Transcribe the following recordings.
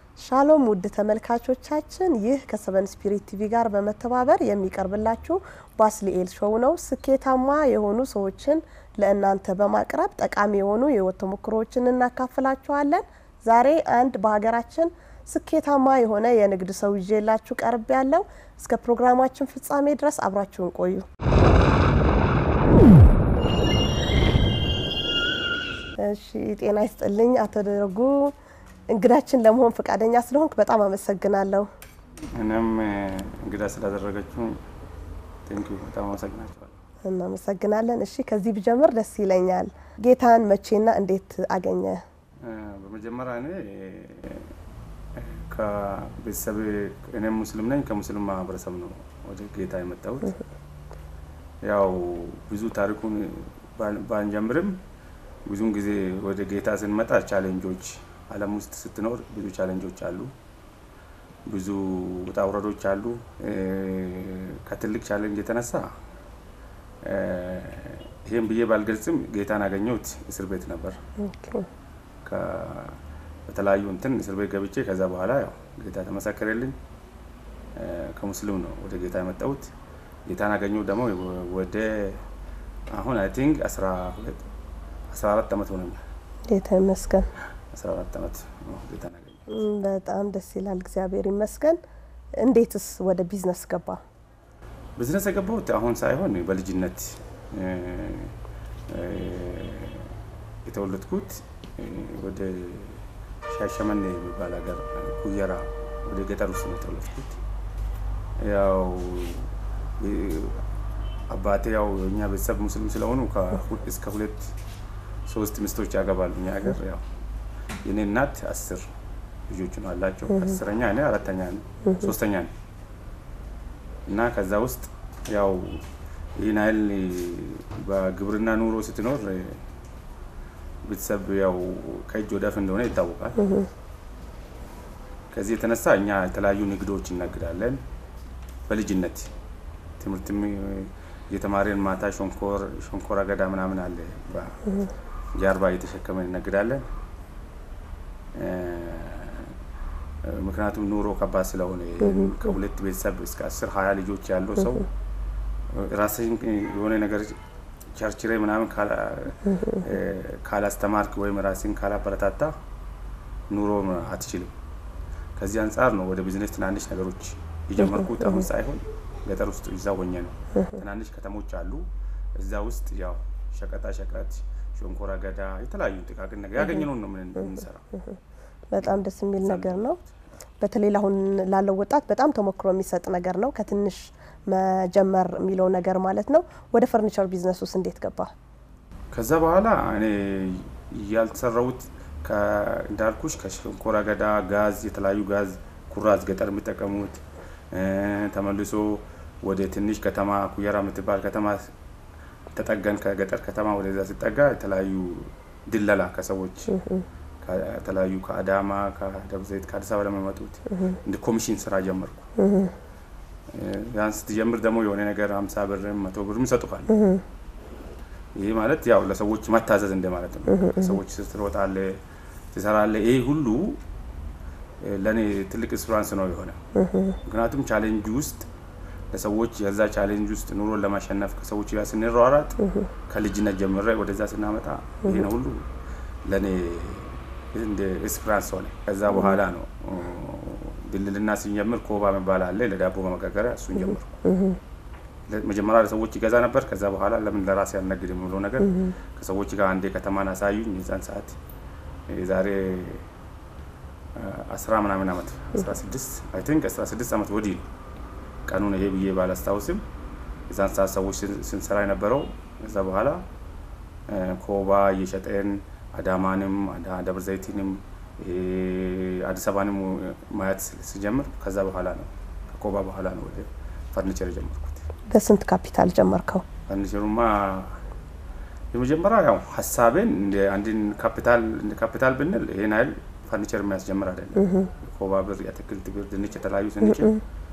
ሻሎም ውድ ተመልካቾቻችን፣ ይህ ከሰቨን ስፒሪት ቲቪ ጋር በመተባበር የሚቀርብላችሁ ባስሊኤል ሾው ነው። ስኬታማ የሆኑ ሰዎችን ለእናንተ በማቅረብ ጠቃሚ የሆኑ የህይወት ተሞክሮዎችን እናካፍላችኋለን። ዛሬ አንድ በሀገራችን ስኬታማ የሆነ የንግድ ሰው ይዤላችሁ ቀርብ ያለው እስከ ፕሮግራማችን ፍጻሜ ድረስ አብራችሁን ቆዩ። እሺ፣ ጤና ይስጥልኝ አቶ ደረጉ እንግዳችን ለመሆን ፈቃደኛ ስለሆንክ በጣም አመሰግናለሁ። እኔም እንግዳ ስላደረገችው ቴንኪዩ በጣም አመሰግናቸዋለሁ። እናመሰግናለን። እሺ ከዚህ ብጀምር ደስ ይለኛል። ጌታን መቼና እንዴት አገኘ? በመጀመሪያ እኔ ከቤተሰብ እኔም ሙስሊም ነኝ። ከሙስሊም ማህበረሰብ ነው ወደ ጌታ የመጣሁት። ያው ብዙ ታሪኩን ባንጀምርም ብዙውን ጊዜ ወደ ጌታ ስንመጣ ቻሌንጆች ዓለም ውስጥ ስትኖር ብዙ ቻሌንጆች አሉ፣ ብዙ ውጣ ውረዶች አሉ። ከትልቅ ቻሌንጅ የተነሳ ይህም ብዬ ባልገልጽም ጌታን ያገኘሁት እስር ቤት ነበር። በተለያዩ እንትን እስር ቤት ገብቼ ከዛ በኋላ ያው ጌታ ተመሰከረልኝ። ከሙስሊም ነው ወደ ጌታ የመጣሁት። ጌታን ያገኘሁት ደግሞ ወደ አሁን አይ ቲንክ አስራ ሁለት አስራ አራት ዓመት ሆነኛል። ጌታ ይመስገን። አስራ አራት ዓመት ነው ጌታን ያገኘሁት። በጣም ደስ ይላል። እግዚአብሔር ይመስገን። እንዴትስ ወደ ቢዝነስ ገባ? ቢዝነስ የገባሁት አሁን ሳይሆን በልጅነት የተወለድኩት ወደ ሻሸመኔ የሚባል ሀገር ኩየራ ወደ ገጠር ውስጥ ነው የተወለድኩት። ያው አባቴ ያው የእኛ ቤተሰብ ሙስሊም ስለሆኑ እስከ ሁለት ሶስት ሚስቶች ያገባሉ። እኛ ሀገር ያው የኔ እናት አስር ልጆች ነው አላቸው። አስረኛ እኔ አራተኛ ነኝ፣ ሶስተኛ ነኝ እና ከዛ ውስጥ ያው ይህን ያህል በግብርና ኑሮ ስትኖር ቤተሰብ ያው ከእጅ ወዳፍ እንደሆነ ይታወቃል። ከዚህ የተነሳ እኛ የተለያዩ ንግዶች እነግዳለን። በልጅነት ትምህርትም እየተማሪን ማታ ሸንኮር ሸንኮር አገዳ ምናምን አለ ጀርባ እየተሸከመን እነግዳለን። ምክንያቱም ኑሮ ከባድ ስለሆነ ከሁለት ቤተሰብ እስከ አስር ሀያ ልጆች ያለው ሰው ራስህን የሆነ ነገር ቸርችሬ ምናምን ካላስተማርክ ወይም ራስን ካላበረታታ ኑሮ አትችልም። ከዚህ አንጻር ነው ወደ ቢዝነስ ትናንሽ ነገሮች የጀመርኩት። አሁን ሳይሆን ገጠር ውስጥ እዛ ሆኜ ነው። ትናንሽ ከተሞች አሉ። እዛ ውስጥ ያው ሸቀጣ ሸቀጥ፣ ሸንኮራ አገዳ፣ የተለያዩ ጥቃቅን ነገር ያገኘነውን ነው የምንሰራው። በጣም ደስ የሚል ነገር ነው። በተለይ አሁን ላለው ወጣት በጣም ተሞክሮ የሚሰጥ ነገር ነው። ከትንሽ መጀመር የሚለው ነገር ማለት ነው። ወደ ፈርኒቸር ቢዝነስ ውስጥ እንዴት ገባ? ከዛ በኋላ እኔ ያልተሰራሁት እንዳልኩሽ ከሸንኮራ አገዳ፣ ጋዝ፣ የተለያዩ ጋዝ ኩራዝ ገጠር የሚጠቀሙት ተመልሶ ወደ ትንሽ ከተማ ኩየራ የምትባል ከተማ ተጠገን። ከገጠር ከተማ ወደዛ ሲጠጋ የተለያዩ ድለላ ከሰዎች ከተለያዩ ከአዳማ፣ ከደብረ ዘይት፣ ከአዲስ አበባ ለሚመጡት እንደ ኮሚሽን ስራ ጀመርኩ። ያን ስትጀምር ደግሞ የሆነ ነገር ሀምሳ ብርም መቶ ብርም ይሰጡሃል። ይህ ማለት ያው ለሰዎች መታዘዝ እንደማለት ነው። ከሰዎች ስትሮጣለ ትሰራለ። ይህ ሁሉ ለእኔ ትልቅ ኤክስፒሪያንስ ነው የሆነ ምክንያቱም ቻሌንጅ ውስጥ ለሰዎች የዛ ቻሌንጅ ውስጥ ኑሮን ለማሸነፍ ከሰዎች ጋር ስንሯሯጥ ከልጅነት ጀምረ ወደዛ ስናመጣ ይህን ሁሉ ለእኔ እንደ ኤክስፒሪያንስ ሆነ። ከዛ በኋላ ነው ድልልና ስንጀምር ኮባ የሚባል አለ ለዳቦ በመጋገሪያ እሱን ጀምርኩ። መጀመሪያ ለሰዎች ይገዛ ነበር። ከዛ በኋላ ለምን ለራሴ ያልነግድ የሚለው ነገር ከሰዎች ጋር አንዴ ከተማን አሳዩኝ። የዛን ሰዓት የዛሬ አስራ ምናምን ዓመት አስራ ስድስት አይ ቲንክ አስራ ስድስት ዓመት ወዲህ ነው ቀኑን ይሄ ብዬ ባላስታውስም የዛን ሰዓት ሰዎች ስንሰራ የነበረው ከዛ በኋላ ኮባ እየሸጠን አዳማንም ደብረ ዘይትንም አዲስ አበባንም ማየት ስጀምር ከዛ በኋላ ነው ከኮባ በኋላ ነው ወደ ፈርኒቸር የጀመርኩት። በስንት ካፒታል ጀመርከው? ፈርኒቸሩማ የመጀመሪያ ያው ሀሳቤን እንደ አንድን ካፒታል እንደ ካፒታል ብንል ይሄን ያህል ፈርኒቸር የሚያስጀምር አይደለም። ኮባ ብር፣ የአትክልት ብር፣ ድንች የተለያዩ ስንችል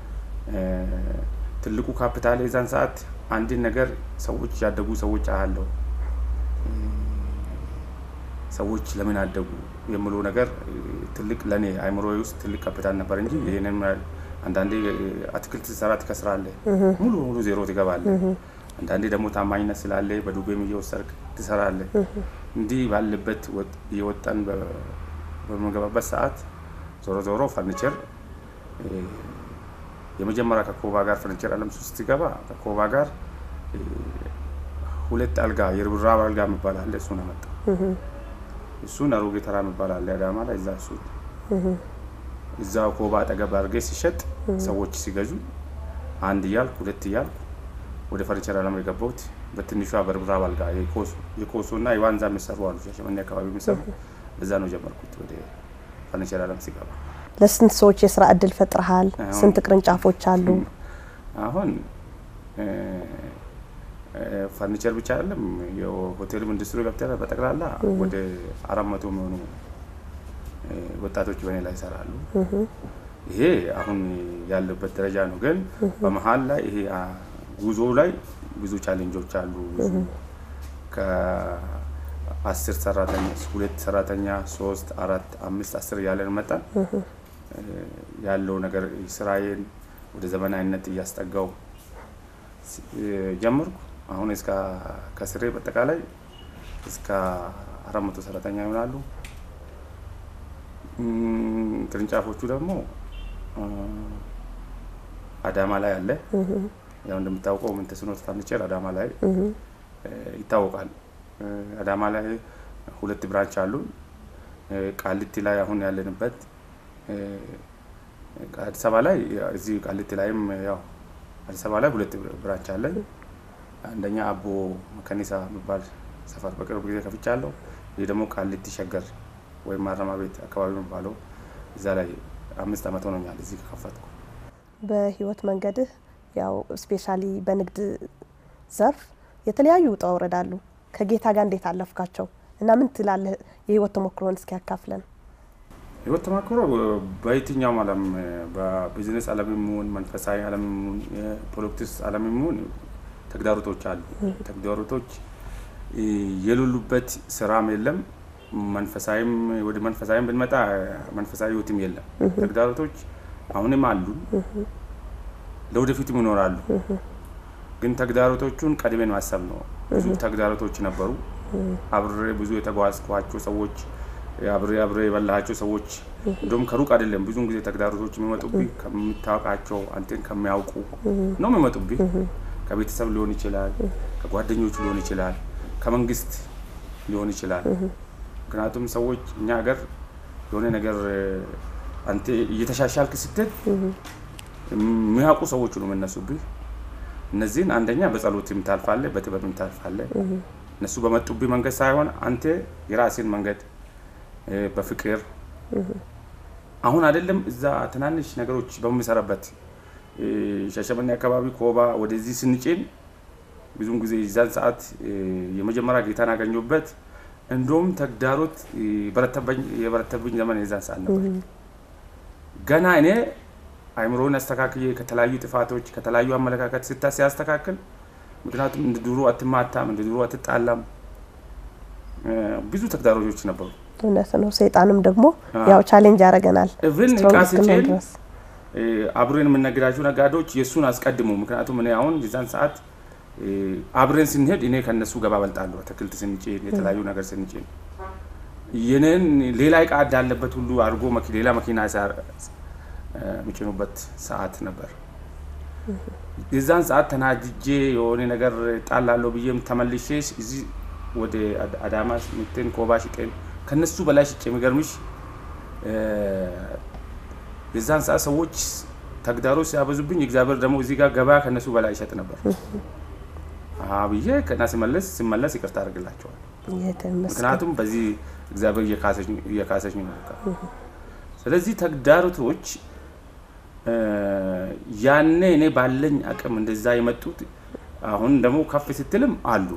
ትልቁ ካፒታል የዛን ሰዓት አንድን ነገር ሰዎች ያደጉ ሰዎች አያለው ሰዎች ለምን አደጉ የምለው ነገር ትልቅ ለእኔ አይምሮ ውስጥ ትልቅ ካፒታል ነበር እንጂ ይህንን አንዳንዴ አትክልት ስሰራ ትከስራለህ፣ ሙሉ ሙሉ ዜሮ ትገባለህ። አንዳንዴ ደግሞ ታማኝነት ስላለ በዱቤም እየወሰድክ ትሰራለህ። እንዲህ ባለበት እየወጣን በምንገባበት ሰዓት ዞሮ ዞሮ ፈርኒቸር የመጀመሪያ ከኮባ ጋር ፈርኒቸር አለም ሶስት ሲገባ ከኮባ ጋር ሁለት አልጋ የርብራብ አልጋ የሚባል አለ። እሱን አመጣ። እሱን አሮጌ ተራ የሚባል አለ አዳማ ላይ እዛ እሱ እዛው ኮባ አጠገብ አድርጌ ሲሸጥ ሰዎች ሲገዙ አንድ እያልኩ ሁለት እያልኩ ወደ ፈርኒቸር አለም የገባሁት በትንሿ በርብራብ አልጋ የኮሶ እና የዋንዛ የሚሰሩ አሉ ሻሸመኔ አካባቢ የሚሰሩ በዛ ነው ጀመርኩት ወደ ፈርኒቸር አለም ሲገባ። ለስንት ሰዎች የስራ እድል ፈጥረሃል? ስንት ቅርንጫፎች አሉ? አሁን ፈርኒቸር ብቻ አይደለም የሆቴልም ኢንዱስትሪ ገብተህ በጠቅላላ ወደ አራት መቶ የሚሆኑ ወጣቶች በእኔ ላይ ይሰራሉ። ይሄ አሁን ያለበት ደረጃ ነው። ግን በመሀል ላይ ይሄ ጉዞ ላይ ብዙ ቻሌንጆች አሉ። ብዙ ከአስር ሰራተኛ ሁለት ሰራተኛ ሶስት አራት አምስት አስር እያለን መጣን ያለው ነገር ስራዬን ወደ ዘመናዊነት እያስጠጋው ጀመርኩ። አሁን እስከ ከስሬ በአጠቃላይ እስከ አራት መቶ ሰራተኛ ይሆናሉ። ቅርንጫፎቹ ደግሞ አዳማ ላይ አለ። ያው እንደምታውቀው ምንተስኖት ፈርኒቸር አዳማ ላይ ይታወቃል። አዳማ ላይ ሁለት ብራንች አሉ። ቃሊቲ ላይ አሁን ያለንበት አዲስ አበባ ላይ እዚህ ቃሊቲ ላይም ያው አዲስ አበባ ላይ ሁለት ብራንች አለኝ። አንደኛ አቦ መከኒሳ የሚባል ሰፈር በቅርብ ጊዜ ከፍቻለሁ። ይህ ደግሞ ቃሊቲ ሸገር ወይም ማረሚያ ቤት አካባቢ የሚባለው እዛ ላይ አምስት ዓመት ሆኖኛል እዚህ ከከፈትኩ። በህይወት መንገድህ ያው ስፔሻሊ በንግድ ዘርፍ የተለያዩ ውጣ ውረድ አሉ። ከጌታ ጋር እንዴት አለፍካቸው እና ምን ትላለህ? የህይወት ተሞክሮን እስኪ ያካፍለን። ህይወት ተሞክሮ በየትኛውም ዓለም በቢዝነስ ዓለም የሚሆን መንፈሳዊ ዓለም የሚሆን የፖለቲክስ ዓለም የሚሆን ተግዳሮቶች አሉ። ተግዳሮቶች የሌሉበት ስራም የለም። መንፈሳዊም ወደ መንፈሳዊም ብንመጣ መንፈሳዊ ህይወትም የለም። ተግዳሮቶች አሁንም አሉን፣ ለወደፊትም ይኖራሉ። ግን ተግዳሮቶቹን ቀድሜን ማሰብ ነው። ብዙ ተግዳሮቶች ነበሩ። አብሬ ብዙ የተጓዝኳቸው ሰዎች አብሬ አብሬ የበላሃቸው ሰዎች እንደውም ከሩቅ አይደለም። ብዙውን ጊዜ ተግዳሮቶች የሚመጡብኝ ከምታውቃቸው አንተን ከሚያውቁ ነው የሚመጡብኝ። ከቤተሰብ ሊሆን ይችላል፣ ከጓደኞች ሊሆን ይችላል፣ ከመንግስት ሊሆን ይችላል። ምክንያቱም ሰዎች እኛ ሀገር የሆነ ነገር አንተ እየተሻሻልክ ስትል የሚያውቁ ሰዎች ነው የምነሱብህ። እነዚህን አንደኛ በጸሎትም ታልፋለህ፣ በጥበብም ታልፋለህ። እነሱ በመጡብህ መንገድ ሳይሆን አንተ የራስን መንገድ በፍቅር አሁን አይደለም እዛ ትናንሽ ነገሮች በምሰራበት ሻሸመኔ አካባቢ ኮባ ወደዚህ ስንጭን ብዙውን ጊዜ የዛን ሰዓት የመጀመሪያ ጌታን አገኘሁበት። እንደውም ተግዳሮት የበረተብኝ ዘመን የዛን ሰዓት ነበር። ገና እኔ አይምሮን አስተካክዬ ከተለያዩ ጥፋቶች ከተለያዩ አመለካከት ስታ ሲያስተካክል ምክንያቱም እንደ ድሮ አትማታም፣ እንደ ድሮ አትጣላም። ብዙ ተግዳሮቶች ነበሩ። እውነት ነው። ሰይጣንም ደግሞ ያው ቻሌንጅ ያደርገናል። እብን እቃ ስጭን አብሬን የምነግዳቸው ነጋዴዎች የእሱን አስቀድሙ። ምክንያቱም እኔ አሁን የዛን ሰዓት አብረን ስንሄድ እኔ ከነሱ ገባ በልጣለሁ። አትክልት ስንጭን፣ የተለያዩ ነገር ስንጭን የኔን ሌላ እቃ እንዳለበት ሁሉ አድርጎ ሌላ መኪና የሚጭኑበት ሰዓት ነበር። የዛን ሰዓት ተናድጄ የሆነ ነገር ጣላለሁ ብዬም ተመልሼ እዚህ ወደ አዳማ ምትን ኮባ ሽጤን ከነሱ በላይ ሽጬ የሚገርምሽ የዛን ሰዓት ሰዎች ተግዳሮት ሲያበዙብኝ እግዚአብሔር ደግሞ እዚህ ጋር ገበያ ከነሱ በላይ ይሸጥ ነበር ብዬ ከና ሲመለስ ሲመለስ ይቅርታ አድርግላቸዋል። ምክንያቱም በዚህ እግዚአብሔር እየካሰች ነው። ስለዚህ ተግዳሮቶች ያኔ እኔ ባለኝ አቅም እንደዛ የመጡት አሁን ደግሞ ከፍ ስትልም አሉ።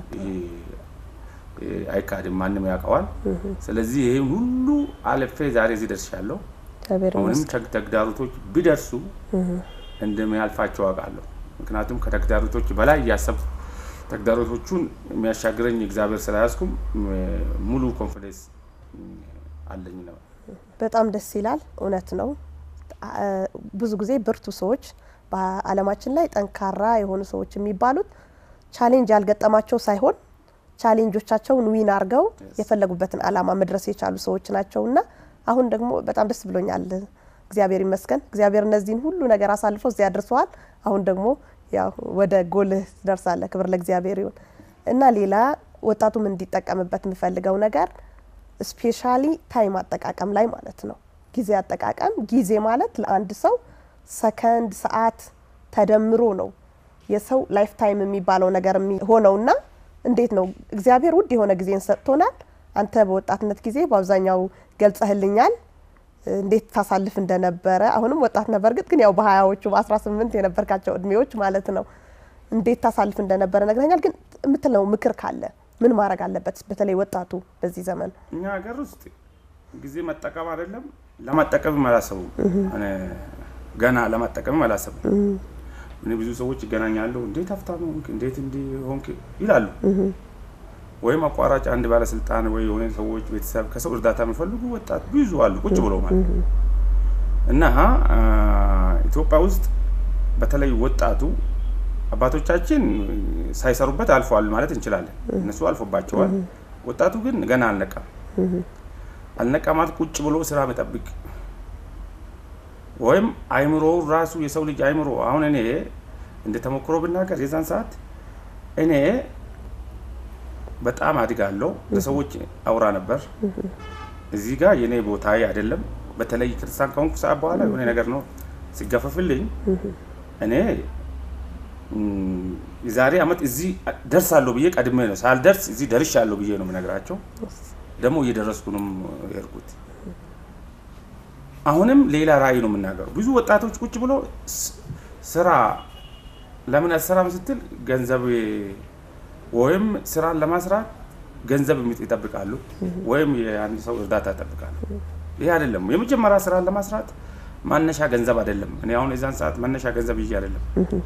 አይካድም፣ ማንም ያውቀዋል። ስለዚህ ይህን ሁሉ አልፌ ዛሬ እዚህ ደርሻለሁ። አሁንም ተግዳሮቶች ቢደርሱ እንደሚያልፋቸው አውቃለሁ። ምክንያቱም ከተግዳሮቶች በላይ እያሰብኩ ተግዳሮቶቹን የሚያሻግረኝ እግዚአብሔር ስለያዝኩም ሙሉ ኮንፊደንስ አለኝ ነው። በጣም ደስ ይላል። እውነት ነው። ብዙ ጊዜ ብርቱ ሰዎች በዓለማችን ላይ ጠንካራ የሆኑ ሰዎች የሚባሉት ቻሌንጅ ያልገጠማቸው ሳይሆን ቻሌንጆቻቸውን ዊን አድርገው የፈለጉበትን ዓላማ መድረስ የቻሉ ሰዎች ናቸው እና አሁን ደግሞ በጣም ደስ ብሎኛል። እግዚአብሔር ይመስገን። እግዚአብሔር እነዚህን ሁሉ ነገር አሳልፎ እዚያ አድርሰዋል። አሁን ደግሞ ያው ወደ ጎልህ ትደርሳለህ። ክብር ለእግዚአብሔር ይሁን እና ሌላ ወጣቱም እንዲጠቀምበት የምፈልገው ነገር ስፔሻሊ ታይም አጠቃቀም ላይ ማለት ነው። ጊዜ አጠቃቀም ጊዜ ማለት ለአንድ ሰው ሰከንድ፣ ሰዓት ተደምሮ ነው የሰው ላይፍ ታይም የሚባለው ነገር ሆነውና እንዴት ነው እግዚአብሔር ውድ የሆነ ጊዜን ሰጥቶናል። አንተ በወጣትነት ጊዜ በአብዛኛው ገልጸህልኛል እንዴት ታሳልፍ እንደነበረ። አሁንም ወጣት ነህ፣ በእርግጥ ግን ያው በሀያዎቹ በአስራ ስምንት የነበርካቸው እድሜዎች ማለት ነው እንዴት ታሳልፍ እንደነበረ ነግረኛል። ግን የምትለው ምክር ካለ ምን ማድረግ አለበት በተለይ ወጣቱ በዚህ ዘመን? እኛ ሀገር ውስጥ ጊዜ መጠቀም አይደለም ለማጠቀምም አላሰቡም። ገና ለማጠቀምም አላሰቡም። እኔ ብዙ ሰዎች ይገናኛሉ። እንዴት ሀብታም ሆንክ፣ እንዴት እንዲህ ሆንክ ይላሉ። ወይም አቋራጭ አንድ ባለስልጣን ወይ የሆነ ሰዎች ቤተሰብ ከሰው እርዳታ የሚፈልጉ ወጣት ብዙ አሉ፣ ቁጭ ብሎ ማለት እና ኢትዮጵያ ውስጥ በተለይ ወጣቱ አባቶቻችን ሳይሰሩበት አልፈዋል ማለት እንችላለን። እነሱ አልፎባቸዋል። ወጣቱ ግን ገና አልነቃም። አልነቃ ማለት ቁጭ ብሎ ስራ መጠብቅ ወይም አይምሮ ራሱ የሰው ልጅ አይምሮ አሁን እኔ እንደ ተሞክሮ ብናገር የዛን ሰዓት እኔ በጣም አድጋለሁ። ለሰዎች አውራ ነበር። እዚህ ጋር የኔ ቦታ አይደለም። በተለይ ክርስቲያን ከሆንኩ ሰዓት በኋላ የሆነ ነገር ነው ሲገፈፍልኝ እኔ የዛሬ አመት እዚህ ደርሳለሁ ብዬ ቀድሜ ነው ሳልደርስ እዚህ ደርሻለሁ ብዬ ነው የምነግራቸው። ደግሞ እየደረስኩ ነው የሄድኩት። አሁንም ሌላ ራዕይ ነው የምናገረው። ብዙ ወጣቶች ቁጭ ብሎ ስራ ለምን አትሰራም ስትል ገንዘብ ወይም ስራን ለማስራት ገንዘብ ይጠብቃሉ፣ ወይም የአንድ ሰው እርዳታ ይጠብቃሉ። ይሄ አይደለም። የመጀመሪያ ስራን ለማስራት ማነሻ ገንዘብ አይደለም። እኔ አሁን የዛን ሰዓት መነሻ ገንዘብ ይዤ አይደለም።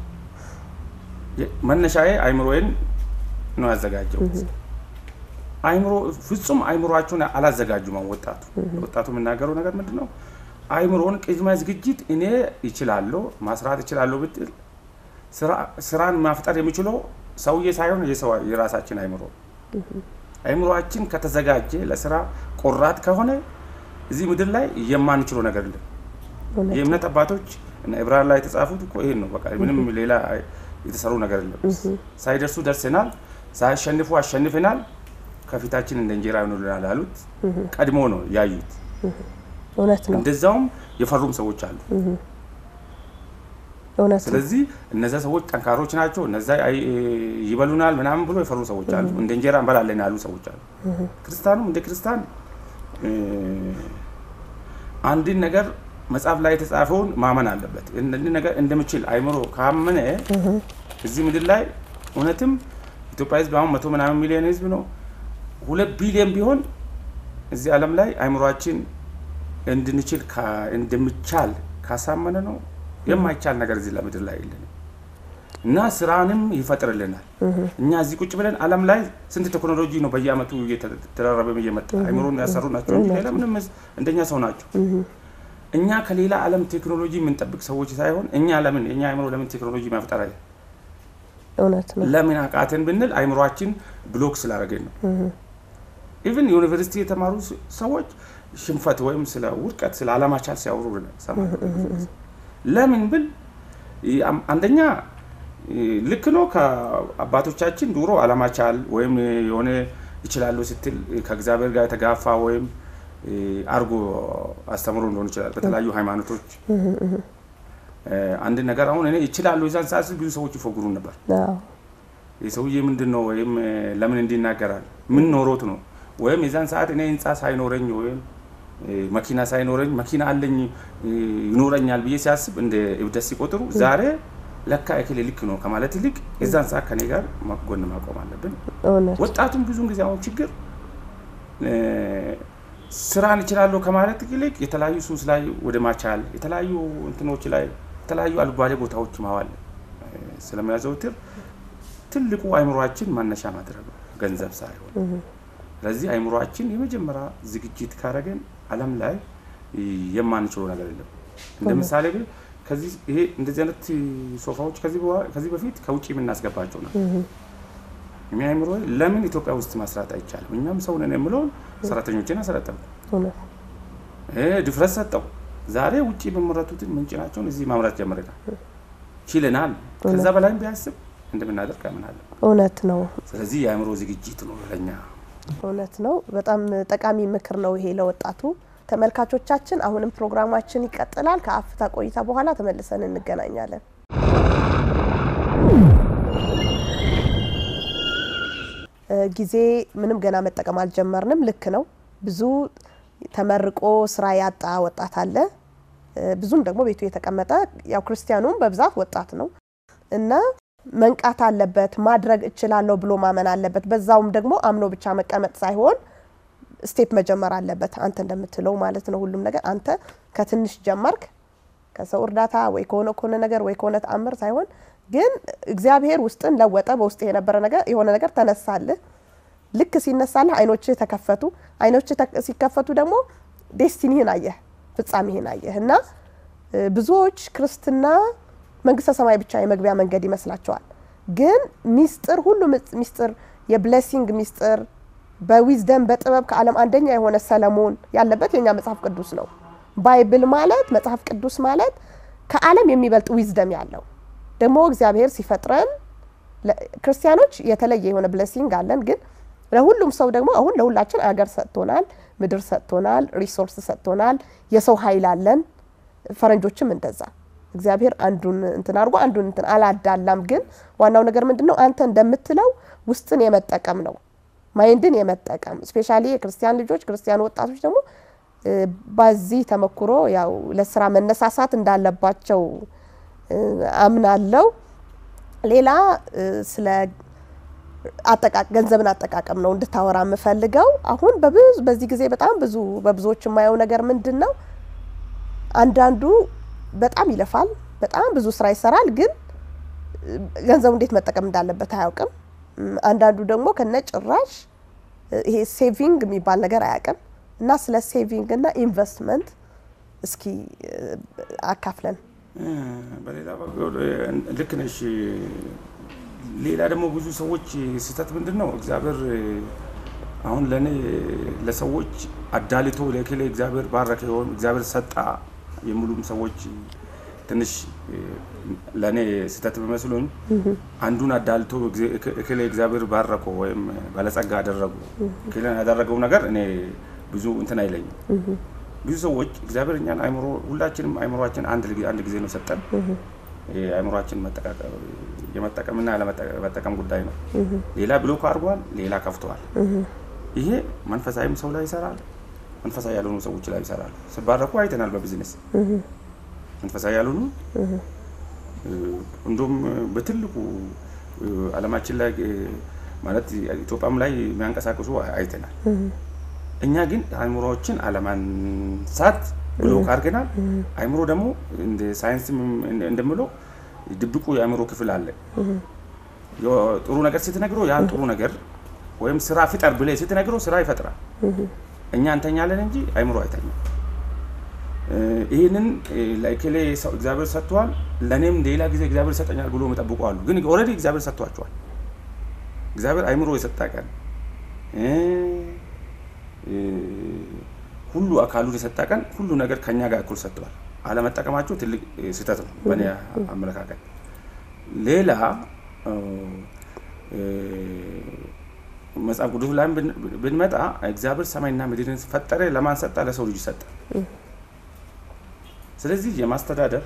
መነሻዬ አይምሮዬን ነው ያዘጋጀሁት። አይምሮ ፍጹም አይምሮአቸውን አላዘጋጁም። አሁን ወጣቱ ወጣቱ የምናገረው ነገር ምንድን ነው? አይምሮን ቅድመ ዝግጅት እኔ ይችላለሁ ማስራት ይችላለሁ ብትል ስራን ማፍጠር የሚችለው ሰውዬ ሳይሆን የራሳችን አይምሮ አይምሮአችን ከተዘጋጀ ለስራ ቆራጥ ከሆነ እዚህ ምድር ላይ የማንችለው ነገር የለም። የእምነት አባቶች እና ዕብራውያን ላይ የተጻፉት እኮ ይሄን ነው። በቃ ምንም ሌላ የተሰሩ ነገር የለም። ሳይደርሱ ደርሰናል፣ ሳያሸንፉ አሸንፈናል፣ ከፊታችን እንደ እንጀራ ይሆኑልናል ያሉት ቀድሞ ነው ያዩት። እውነት ነው። እንደዛውም የፈሩም ሰዎች አሉ። እውነት ነው። ስለዚህ እነዚያ ሰዎች ጠንካሮች ናቸው፣ እነዛ ይበሉናል ምናምን ብሎ የፈሩ ሰዎች አሉ። እንደ እንጀራ እንበላለን ያሉ ሰዎች አሉ። ክርስቲያኑም እንደ ክርስቲያን አንድን ነገር መጽሐፍ ላይ የተጻፈውን ማመን አለበት። እንዲህ ነገር እንደምችል አይምሮ ካመነ እዚህ ምድር ላይ እውነትም ኢትዮጵያ ሕዝብ አሁን መቶ ምናምን ሚሊዮን ሕዝብ ነው። ሁለት ቢሊዮን ቢሆን እዚህ ዓለም ላይ አይምሯችን እንድንችል እንደሚቻል ካሳመነ ነው የማይቻል ነገር እዚህ ለምድር ላይ የለንም እና ስራንም ይፈጥርልናል። እኛ እዚህ ቁጭ ብለን ዓለም ላይ ስንት ቴክኖሎጂ ነው በየአመቱ እየተደራረበ እየመጣ አይምሮን ያሰሩ ናቸው እንጂ ሌላ ምንም እንደኛ ሰው ናቸው። እኛ ከሌላ ዓለም ቴክኖሎጂ የምንጠብቅ ሰዎች ሳይሆን እኛ ለምን እኛ አይምሮ ለምን ቴክኖሎጂ ማፍጠር አለ እውነት ነው። ለምን አቃተን ብንል አይምሯችን ብሎክ ስላደረገን ነው። ኢቭን ዩኒቨርሲቲ የተማሩ ሰዎች ሽንፈት ወይም ስለ ውድቀት ስለ አለማቻል ሲያወሩ ለምን ብል አንደኛ ልክ ነው። ከአባቶቻችን ድሮ አለማቻል ወይም የሆነ ይችላሉ ስትል ከእግዚአብሔር ጋር የተጋፋ ወይም አርጎ አስተምሮ እንደሆን ይችላል። በተለያዩ ሃይማኖቶች አንድ ነገር አሁን እኔ ይችላሉ የዛን ሰዓት ብዙ ሰዎች ይፎግሩ ነበር። የሰውዬ ምንድን ነው ወይም ለምን እንዲናገራል ምን ኖሮት ነው ወይም የዛን ሰዓት እኔ ህንፃ ሳይኖረኝ ወይም መኪና ሳይኖረኝ መኪና አለኝ ይኖረኛል ብዬ ሲያስብ እንደ እብደት ሲቆጥሩ ዛሬ ለካ እክል ልክ ነው ከማለት ይልቅ የዛን ሰዓት ከኔ ጋር ጎን ማቆም አለብን። ወጣቱም ብዙን ጊዜ አሁን ችግር ስራን እችላለሁ ከማለት ይልቅ የተለያዩ ሱስ ላይ ወደ ማቻል የተለያዩ እንትኖች ላይ የተለያዩ አልባሌ ቦታዎች ማዋል ስለሚያዘውትር ትልቁ አይምሯችን ማነሻ ማድረግ ነው፣ ገንዘብ ሳይሆን። ስለዚህ አይምሯችን የመጀመሪያ ዝግጅት ካረገን ዓለም ላይ የማንችለው ነገር የለም። እንደ ምሳሌ ግን ከዚህ ይሄ እንደዚህ አይነት ሶፋዎች ከዚህ በኋላ- ከዚህ በፊት ከውጭ የምናስገባቸው ነው። እኛ አይምሮ ለምን ኢትዮጵያ ውስጥ መስራት አይቻልም? እኛም ሰው ነን የምለውን ሰራተኞችን አሰለጠንኩ፣ እውነት እ ድፍረት ሰጠው። ዛሬ ውጭ የሚመረቱትን ምንጭናቸውን እዚህ ማምረት ጀምረናል፣ ችለናል። ከዛ በላይም ቢያስብ እንደምናደርግ አምናለሁ። እውነት ነው። ስለዚህ የአእምሮ ዝግጅት ነው ለኛ እውነት ነው። በጣም ጠቃሚ ምክር ነው ይሄ ለወጣቱ። ተመልካቾቻችን አሁንም ፕሮግራማችን ይቀጥላል። ከአፍታ ቆይታ በኋላ ተመልሰን እንገናኛለን። እ ጊዜ ምንም ገና መጠቀም አልጀመርንም። ልክ ነው። ብዙ ተመርቆ ስራ ያጣ ወጣት አለ። እ ብዙም ደግሞ ቤቱ የተቀመጠ ያው ክርስቲያኑም በብዛት ወጣት ነው እና መንቃት አለበት። ማድረግ እችላለሁ ብሎ ማመን አለበት። በዛውም ደግሞ አምኖ ብቻ መቀመጥ ሳይሆን ስቴፕ መጀመር አለበት። አንተ እንደምትለው ማለት ነው። ሁሉም ነገር አንተ ከትንሽ ጀመርክ ከሰው እርዳታ ወይ ከሆነ ከሆነ ነገር ወይ ከሆነ ተአምር ሳይሆን ግን እግዚአብሔር ውስጥን ለወጠ። በውስጥ የነበረ ነገር የሆነ ነገር ተነሳልህ። ልክ ሲነሳልህ አይኖችህ ተከፈቱ። አይኖችህ ተክ- ሲከፈቱ ደግሞ ዴስቲኒህን አየህ፣ ፍጻሜህን አየህ እና እ ብዙዎች ክርስትና መንግስተ ሰማይ ብቻ የመግቢያ መንገድ ይመስላቸዋል። ግን ሚስጥር ሁሉ ምጽ- ሚስጥር የብሌሲንግ ሚስጥር በዊዝደም በጥበብ ከዓለም አንደኛ የሆነ ሰለሞን ያለበት የኛ መጽሐፍ ቅዱስ ነው። ባይብል ማለት መጽሐፍ ቅዱስ ማለት ከዓለም የሚበልጥ ዊዝደም ያለው ደግሞ እግዚአብሔር ሲፈጥረን ለ- ክርስቲያኖች የተለየ የሆነ ብሌሲንግ አለን። ግን ለሁሉም ሰው ደግሞ አሁን ለሁላችን አገር ሰጥቶናል፣ ምድር ሰጥቶናል፣ ሪሶርስ ሰጥቶናል፣ የሰው ኃይል አለን። ፈረንጆችም እንደዛ እግዚአብሔር አንዱን እንትን አድርጎ አንዱን እንትን አላዳላም። ግን ዋናው ነገር ምንድን ነው? አንተ እንደምትለው ውስጥን የመጠቀም ነው ማይንድን የመጠቀም ስፔሻሊ የክርስቲያን ልጆች ክርስቲያን ወጣቶች ደግሞ እ፣ በዚህ ተመክሮ ያው ለስራ መነሳሳት እንዳለባቸው እ፣ አምናለው። ሌላ እ፣ ስለ አጠቃ ገንዘብን አጠቃቀም ነው እንድታወራ የምፈልገው። አሁን በብዙ በዚህ ጊዜ በጣም ብዙ በብዙዎች የማየው ነገር ምንድን ነው? አንዳንዱ በጣም ይለፋል፣ በጣም ብዙ ስራ ይሰራል፣ ግን እ፣ ገንዘቡ እንዴት መጠቀም እንዳለበት አያውቅም። እም፣ አንዳንዱ ደግሞ ከነ ጭራሽ እ፣ ይሄ ሴቪንግ የሚባል ነገር አያውቅም። እና ስለ ሴቪንግ እና ኢንቨስትመንት እስኪ እ፣ አካፍለን። እ፣ በሌላ በኩል እ፣ ልክ ነሽ። ሌላ ደግሞ ብዙ ሰዎች ስህተት ምንድን ነው እግዚአብሔር እ፣ አሁን ለእኔ ለሰዎች አዳልቶ ለክሌ እግዚአብሔር ባረከ ይሆን እግዚአብሔር ሰጣ የሚሉም ሰዎች ትንሽ እ፣ ለእኔ ስህተት ቢመስሉኝ አንዱን አዳልቶ እግዚ- እክ- እክሌ እግዚአብሔር ባረከው ወይም ባለጸጋ አደረጉ እክሌን ያደረገው ነገር እኔ ብዙ እንትን አይለኝም። ብዙ ሰዎች እግዚአብሔር እኛን አይምሮ ሁላችንም አይምሮችን አንድ ጊዜ- አንድ ጊዜ ነው ሰጠን። የአይምሮችን የመጠቀምና ያለመጠቀም ጉዳይ ነው። ሌላ ብሎክ አድርጓል፣ ሌላ ከፍተዋል። ይሄ መንፈሳዊም ሰው ላይ ይሰራል፣ መንፈሳዊ ያልሆኑ ሰዎች ላይ ይሰራል። ሲባረኩ አይተናል በቢዝነስ መንፈሳዊ ያልሆኑ እንዲሁም በትልቁ ዓለማችን ላይ ማለት ኢትዮጵያም ላይ የሚያንቀሳቅሱ አይተናል። እኛ ግን አእምሮዎችን አለማንሳት ብሎክ አድርገናል። አእምሮ ደግሞ እንደ ሳይንስ እንደምለው ድብቁ የአእምሮ ክፍል አለ። ጥሩ ነገር ስትነግረው ያን ጥሩ ነገር ወይም ስራ ፍጠር ብለህ ስትነግረው ስራ ይፈጥራል። እኛ እንተኛለን እንጂ አእምሮ አይተኛም። ይህንን ለእከሌ እግዚአብሔር ሰጥቷል፣ ለእኔም ሌላ ጊዜ እግዚአብሔር ይሰጠኛል ብሎ የሚጠብቁ አሉ። ግን ኦልሬዲ እግዚአብሔር ሰጥቷቸዋል። እግዚአብሔር አእምሮ የሰጠ ቀን ሁሉ አካሉን የሰጠ ቀን ሁሉ ነገር ከኛ ጋር እኩል ሰጥተዋል። አለመጠቀማቸው ትልቅ ስህተት ነው በእኔ አመለካከት። ሌላ መጽሐፍ ቅዱስ ላይም ብንመጣ እግዚአብሔር ሰማይና ምድርን ፈጠረ። ለማን ሰጠ? ለሰው ልጅ ሰጠ። ስለዚህ የማስተዳደር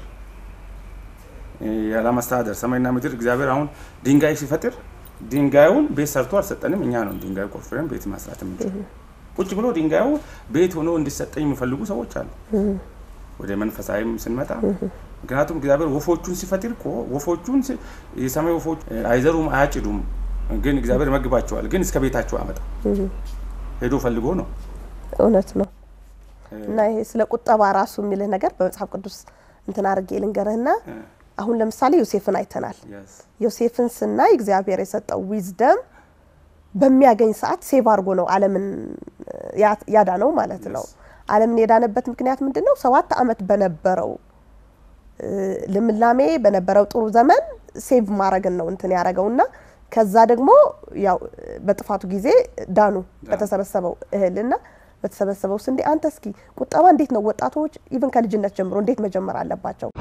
ያለማስተዳደር ሰማይና ምድር እግዚአብሔር አሁን ድንጋይ ሲፈጥር ድንጋዩን ቤት ሰርቶ አልሰጠንም። እኛ ነው ድንጋዩ ቆፍረን ቤት ማስራት የምንችል። ቁጭ ብሎ ድንጋዩ ቤት ሆኖ እንዲሰጠኝ የሚፈልጉ ሰዎች አሉ። ወደ መንፈሳዊም ስንመጣ ምክንያቱም እግዚአብሔር ወፎቹን ሲፈጥር እኮ ወፎቹን የሰማይ ወፎች አይዘሩም፣ አያጭዱም፣ ግን እግዚአብሔር ይመግባቸዋል። ግን እስከ ቤታቸው አመጣ ሄዶ ፈልጎ ነው። እውነት ነው። እና ይሄ ስለ ቁጠባ ራሱ የሚልህ ነገር በመጽሐፍ ቅዱስ እንትን አድርጌ ልንገርህና አሁን ለምሳሌ ዮሴፍን አይተናል። Yes. ዮሴፍን ስናይ እግዚአብሔር የሰጠው ዊዝደም በሚያገኝ ሰዓት ሴቭ አድርጎ ነው ዓለምን ያ- ያዳነው ማለት ነው። ዓለምን የዳነበት ምክንያት ምንድን ነው? ሰባት ዓመት በነበረው እ፣ ልምላሜ በነበረው ጥሩ ዘመን ሴቭ ማድረግን ነው እንትን ያደረገው እና ከዛ ደግሞ ያው በጥፋቱ ጊዜ ዳኑ በተሰበሰበው እህልና በተሰበሰበው ስንዴ። አንተ እስኪ ቁጠባ እንዴት ነው ወጣቶች ኢቭን ከልጅነት ጀምሮ እንዴት መጀመር አለባቸው?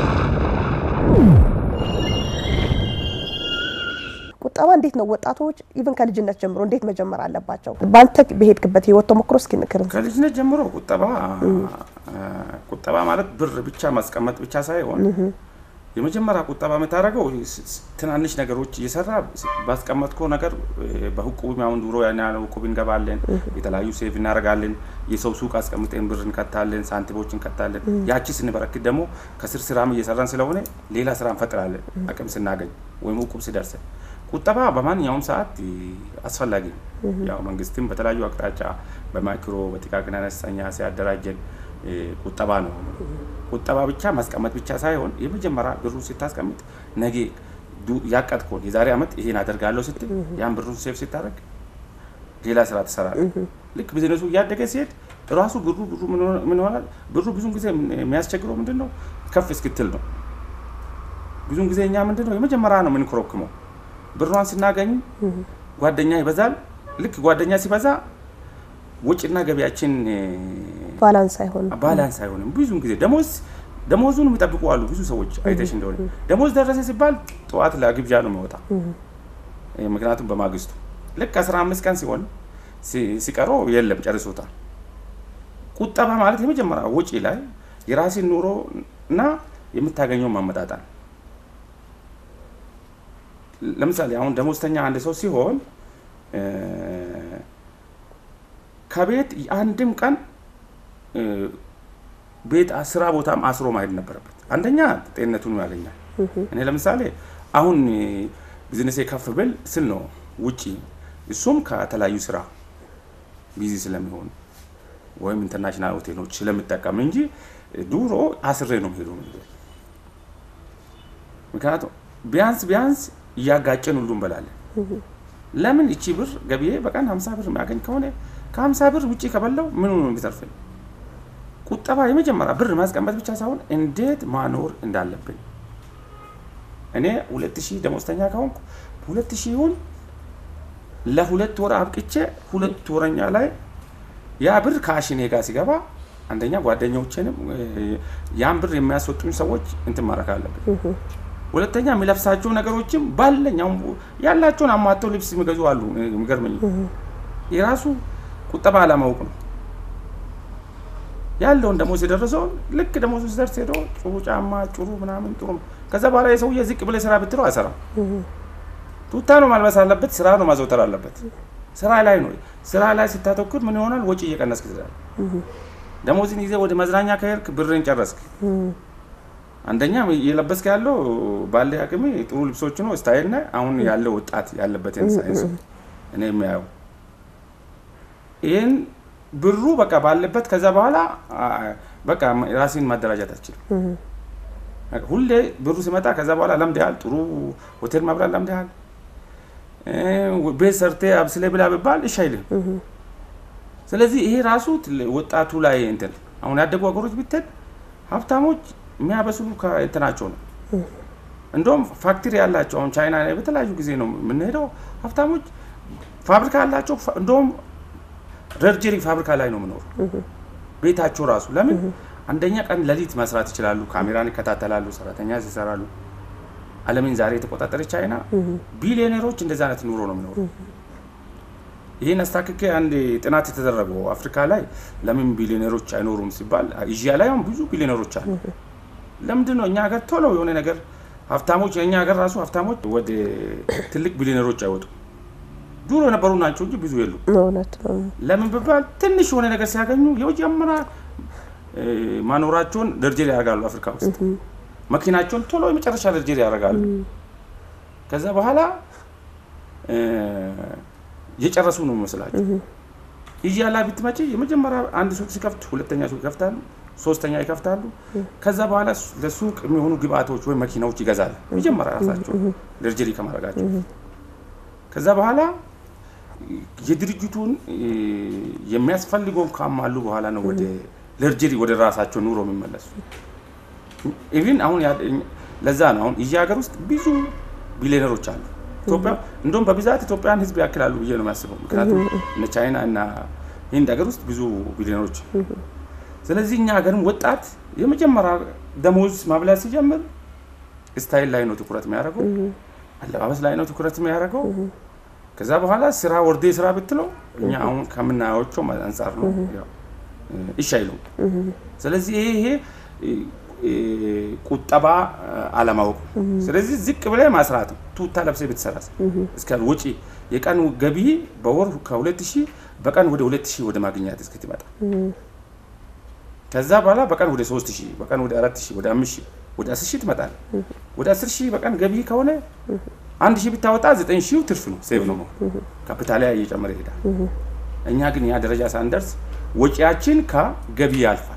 ቁጠባ እንዴት ነው ወጣቶች ኢቭን ከልጅነት ጀምሮ እንዴት መጀመር አለባቸው? በአንተ በሄድክበት ህይወት ተሞክሮ እስኪ ንክርን። ከልጅነት ጀምሮ ቁጠባ ቁጠባ ማለት ብር ብቻ ማስቀመጥ ብቻ ሳይሆን የመጀመሪያ ቁጠባ የምታደርገው ስ- ስ- ትናንሽ ነገሮች እየሰራ ባስቀመጥከው ነገር በሁቁብ አሁን ድሮ ያን ያህል ሁቁብ እንገባለን፣ የተለያዩ ሴቭ እናደርጋለን፣ የሰው ሱቅ አስቀምጠን ብር እንከታለን፣ ሳንቲሞች እንከታለን። ያቺ ስንበረክት ደግሞ ከስር ስራም እየሰራን ስለሆነ ሌላ ስራ እንፈጥራለን አቅም ስናገኝ ወይም ሁቁብ ሲደርሰን። ቁጠባ በማንኛውም ሰዓት አስፈላጊ ነው። ያው መንግስትም በተለያዩ አቅጣጫ በማይክሮ በጥቃቅን አነስተኛ ሲያደራጀን እ፣ ቁጠባ ነው። ቁጠባ ብቻ ማስቀመጥ ብቻ ሳይሆን የመጀመሪያ ብሩን ስታስቀምጥ ነገ ዱ- ያቀድከውን የዛሬ ዓመት ይሄን አደርጋለሁ ስትል ያን ብሩን ሴፍ ስታደርግ ሌላ ስራ ትሰራለህ። ልክ ቢዝነሱ እያደገ ሲሄድ ራሱ ብሩ ብሩ ምን ሆነ- ምን ይሆናል? ብሩ ብዙን ጊዜ የሚያስቸግረው ምንድን ነው? ከፍ እስክትል ነው። ብዙን ጊዜ እኛ ምንድን ነው የመጀመሪያ ነው የምንኮረክመው። ብሯን ስናገኝ ጓደኛ ይበዛል። ልክ ጓደኛ ሲበዛ ወጪና ገቢያችን እ፣ ባላንስ አይሆንም። ባላንስ አይሆንም። ብዙን ጊዜ ደሞዝ ደሞዙን የሚጠብቁ አሉ ብዙ ሰዎች አይተሽ እንደሆነ ደሞዝ ደረሰ ሲባል ጠዋት ለግብዣ ነው የሚወጣ። እ፣ ምክንያቱም በማግስቱ ልክ አስራ አምስት ቀን ሲሆን ሲ- ሲቀረው የለም ጨርሶታል። ቁጠባ ማለት የመጀመሪያ ወጪ ላይ የራሴን ኑሮ እና የምታገኘው ማመጣጣል። ለምሳሌ አሁን ደሞዝተኛ አንድ ሰው ሲሆን እ፣ ከቤት አንድም ቀን እ፣ ቤት ስራ ቦታም አስሮ ማሄድ ነበረበት። አንደኛ ጤንነቱን ያገኛል። እኔ ለምሳሌ አሁን እ፣ ቢዝነሴ ከፍ ብል ስል ነው ውጪ እሱም ከተለያዩ ስራ ቢዚ ስለሚሆን ወይም ኢንተርናሽናል ሆቴሎች ስለምጠቀም እንጂ ድሮ አስሬ ነው ሄዱ። ምክንያቱም ቢያንስ ቢያንስ እያጋጨን ሁሉ እንበላለን። ለምን እቺ ብር ገቢዬ በቀን ሀምሳ ብር የሚያገኝ ከሆነ ከሀምሳ ብር ውጭ ከበላው ምኑ ነው የሚተርፈኝ? ቁጠባ የመጀመሪያ ብር ማስቀመጥ ብቻ ሳይሆን እንዴት ማኖር እንዳለብን እኔ ሁለት ሺህ ደሞዝተኛ ከሆንኩ ሁለት ሺውን ለሁለት ወር አብቅቼ ሁለት ወረኛ ላይ ያ ብር ከአሽኔ ጋር ሲገባ አንደኛ ጓደኞቼንም እ፣ ያን ብር የሚያስወጡኝ ሰዎች እንትን ማድረግ አለብን። ሁለተኛ የሚለብሳቸው ነገሮችም ባለኝ አሁን ያላቸውን አሟተው ልብስ የሚገዙ አሉ። እ፣ የሚገርመኝ የራሱ ቁጠባ አለማወቅ ነው። ያለውን ደሞዝ የደረሰውን ልክ ደሞዙ ሲደርስ ሄዶ ጥሩ ጫማ ጥሩ ምናምን ጥሩ ነው። ከዛ በኋላ የሰውዬ ዝቅ ብለህ ስራ ብትለው አይሰራም። ቱታ ነው ማልበስ አለበት። ስራ ነው ማዘውተር አለበት። ስራ ላይ ነው። ስራ ላይ ስታተኩር ምን ይሆናል? ወጪ እየቀነስክ ትሄዳለህ። ደሞዝን ይዘህ ወደ መዝናኛ ከሄድክ ብርን ጨረስክ። አንደኛ እየለበስክ ያለው ባለ አቅሜ ጥሩ ልብሶች ነው ስታይል ነ አሁን ያለው ወጣት ያለበትን ሳይንስ እኔ የሚያየው ይህን ብሩ በቃ ባለበት ከዛ በኋላ አ፣ በቃ ራሴን ማደራጃት አችልም። ሁሌ ብሩ ሲመጣ ከዛ በኋላ ለምደሃል፣ ጥሩ ሆቴል ማብላት ለምደሃል፣ እ፣ ቤት ሰርቴ አብስሌ ብላ ብባል እሺ አይልም። ስለዚህ ይሄ ራሱ ትል- ወጣቱ ላይ እንትን አሁን ያደጉ ሀገሮች ብትሄድ ሀብታሞች የሚያበስሉ ከእንትናቸው ነው። እንደውም ፋክትሪ ያላቸው አሁን ቻይና ላይ በተለያዩ ጊዜ ነው የምንሄደው። ሀብታሞች ፋብሪካ ያላቸው ፋ- እንደውም ረርጀሪ ፋብሪካ ላይ ነው የምኖሩ ቤታቸው ራሱ ለምን አንደኛ ቀን ሌሊት መስራት ይችላሉ። ካሜራን ይከታተላሉ፣ ሰራተኛ ይሰራሉ። ዓለምን ዛሬ የተቆጣጠረች ቻይና ቢሊዮኔሮች እንደዚህ አይነት ኑሮ ነው የሚኖሩ። ይህን አስታክኬ አንድ ጥናት የተደረገው አፍሪካ ላይ ለምን ቢሊዮኔሮች አይኖሩም ሲባል ኤዥያ ላይ አሁን ብዙ ቢሊዮኔሮች አሉ። ለምንድን ነው እኛ ሀገር ቶሎ የሆነ ነገር ሀብታሞች የእኛ ሀገር ራሱ ሀብታሞች ወደ ትልቅ ቢሊዮኔሮች አይወጡም። ድሮ የነበሩ ናቸው እንጂ ብዙ የሉ። እውነት ነው። ለምን ብባል ትንሽ የሆነ ነገር ሲያገኙ የመጀመሪያ እ፣ ማኖራቸውን ደርጀሪ ያደርጋሉ። አፍሪካ ውስጥ መኪናቸውን ቶሎ የመጨረሻ ደርጀሪ ያደርጋሉ። ከዛ በኋላ እ፣ የጨረሱ ነው የሚመስላቸው። ኤዥያ ላይ ብትመጪ የመጀመሪያ አንድ ሱቅ ሲከፍት ሁለተኛ ሱቅ ይከፍታሉ፣ ሶስተኛ ይከፍታሉ። ከዛ በኋላ ለሱቅ የሚሆኑ ግብአቶች ወይም መኪናዎች ይገዛሉ። መጀመሪያ ራሳቸው ለርጀሪ ከማድረጋቸው ከዛ በኋላ የድርጅቱን የሚያስፈልገውን ካሟሉ በኋላ ነው ወደ ለርጀሪ ወደ ራሳቸው ኑሮ የሚመለሱ። ኢቭን አሁን ለዛ ነው አሁን እዚህ ሀገር ውስጥ ብዙ ቢሊዮነሮች አሉ። ኢትዮጵያ እንደውም በብዛት ኢትዮጵያን ሕዝብ ያክላሉ ብዬ ነው የሚያስበው። ምክንያቱም እነ ቻይና እና ህንድ ሀገር ውስጥ ብዙ ቢሊዮነሮች ስለዚህ እኛ ሀገርም ወጣት የመጀመሪያ ደሞዝ ማብላት ሲጀምር ስታይል ላይ ነው ትኩረት የሚያደርገው፣ አለባበስ ላይ ነው ትኩረት የሚያደርገው። ከዛ በኋላ ስራ ወርዴ ስራ ብትለው እኛ አሁን ከምናያቸው አንጻር ነው እሺ አይሉም። ስለዚህ ይሄ ቁጠባ አለማወቅ። ስለዚህ ዝቅ ብለህ ማስራት ነው። ቱታ ለብሰህ ብትሰራስ እስከ ወጪ የቀን ገቢ በወር ከሁለት ሺህ በቀን ወደ ሁለት ሺህ ወደ ማግኘት እስክትመጣ ከዛ በኋላ በቀን ወደ ሶስት ሺህ በቀን ወደ አራት ሺህ ወደ አምስት ሺህ ወደ አስር ሺህ ትመጣለህ። ወደ አስር ሺህ በቀን ገቢ ከሆነ አንድ ሺህ ብታወጣ ዘጠኝ ሺህ ትርፍ ነው፣ ሴቭ ነው። ካፒታል እየጨመረ ይሄዳል። እኛ ግን ያ ደረጃ ሳንደርስ ወጪያችን ከገቢ ያልፋል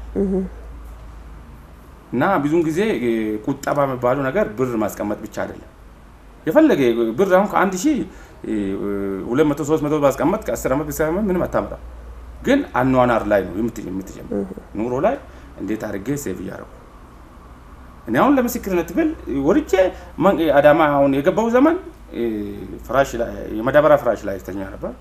እና ብዙውን ጊዜ ቁጠባ የሚባለው ነገር ብር ማስቀመጥ ብቻ አይደለም። የፈለገ ብር አሁን ከአንድ ሺህ ሁለት መቶ ሶስት መቶ ባስቀመጥ ከአስር ዓመት ቢሰመት ምንም አታመጣም። ግን አኗኗር ላይ ነው የምትጀምር ኑሮ ላይ እንዴት አድርጌ ሴቭ እያደረጉ እኔ አሁን ለምስክርነት ብል ወርጄ አዳማ አሁን የገባው ዘመን ፍራሽ ላይ የመዳበሪያ ፍራሽ ላይ ተኛ ነበር።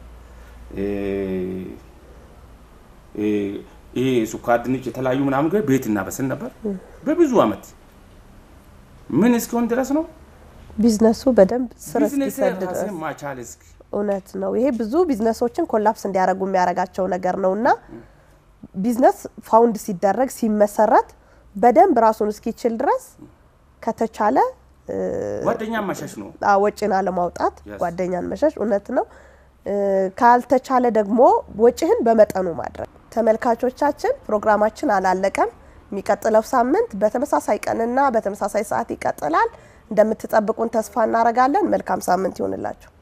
ይሄ ሱካር ድንች የተለያዩ ምናምን ገ ቤት እናበስል ነበር በብዙ አመት ምን እስኪሆን ድረስ ነው ቢዝነሱ በደንብ ስር ቢዝነስ እስኪሰድ ድረስ ራሴን ማቻል እስኪ እውነት ነው። ይሄ ብዙ ቢዝነሶችን ኮላፕስ እንዲያደርጉ የሚያደርጋቸው ነገር ነው እና ቢዝነስ ፋውንድ ሲደረግ ሲመሰረት በደንብ ራሱን እስኪችል ድረስ ከተቻለ እ፣ ጓደኛ ማሸሽ ነው። አ፣ ወጪን አለማውጣት Yes. ጓደኛን መሸሽ እውነት ነው። እ፣ ካልተቻለ ደግሞ ወጪህን በመጠኑ ማድረግ። ተመልካቾቻችን ፕሮግራማችን አላለቀም። የሚቀጥለው ሳምንት በተመሳሳይ ቀንና በተመሳሳይ ሰዓት ይቀጥላል። እንደምትጠብቁን ተስፋ እናደርጋለን። መልካም ሳምንት ይሆንላችሁ።